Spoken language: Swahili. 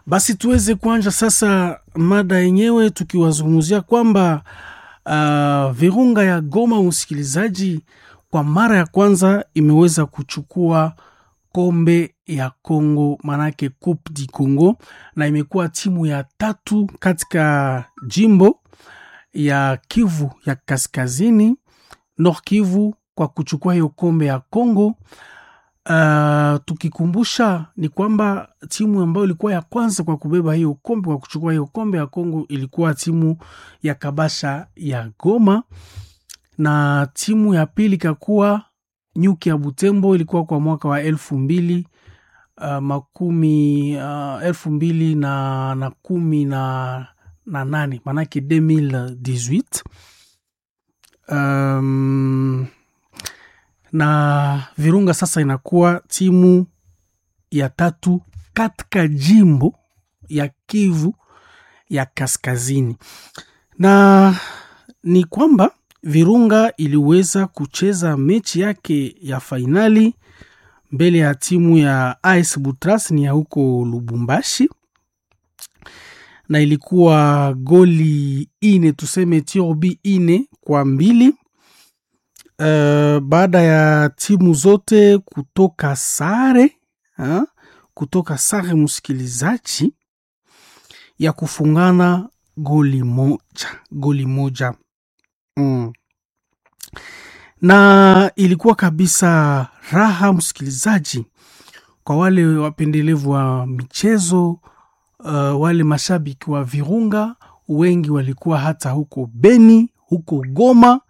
Basi tuweze kuanja sasa mada yenyewe tukiwazungumzia kwamba uh, Virunga ya Goma, msikilizaji, kwa mara ya kwanza imeweza kuchukua kombe ya Congo, manake Coupe du Congo, na imekuwa timu ya tatu katika jimbo ya Kivu ya Kaskazini, Nord Kivu, kwa kuchukua hiyo kombe ya Congo. Uh, tukikumbusha ni kwamba timu ambayo ilikuwa ya kwanza kwa kubeba hiyo kombe kwa kuchukua hiyo kombe ya Kongo ilikuwa timu ya Kabasha ya Goma, na timu ya pili ikakuwa Nyuki ya Butembo, ilikuwa kwa mwaka wa elfu mbili uh, makumi uh, elfu mbili na, na kumi na, na nane manake 2018 um, na Virunga sasa inakuwa timu ya tatu katika jimbo ya Kivu ya Kaskazini, na ni kwamba Virunga iliweza kucheza mechi yake ya fainali mbele ya timu ya AS Butras ni ya huko Lubumbashi, na ilikuwa goli ine tuseme tiobi ine kwa mbili. Uh, baada ya timu zote kutoka sare ha? kutoka sare msikilizaji, ya kufungana goli moja goli moja mm. Na ilikuwa kabisa raha msikilizaji, kwa wale wapendelevu wa michezo uh, wale mashabiki wa Virunga wengi walikuwa hata huko Beni, huko Goma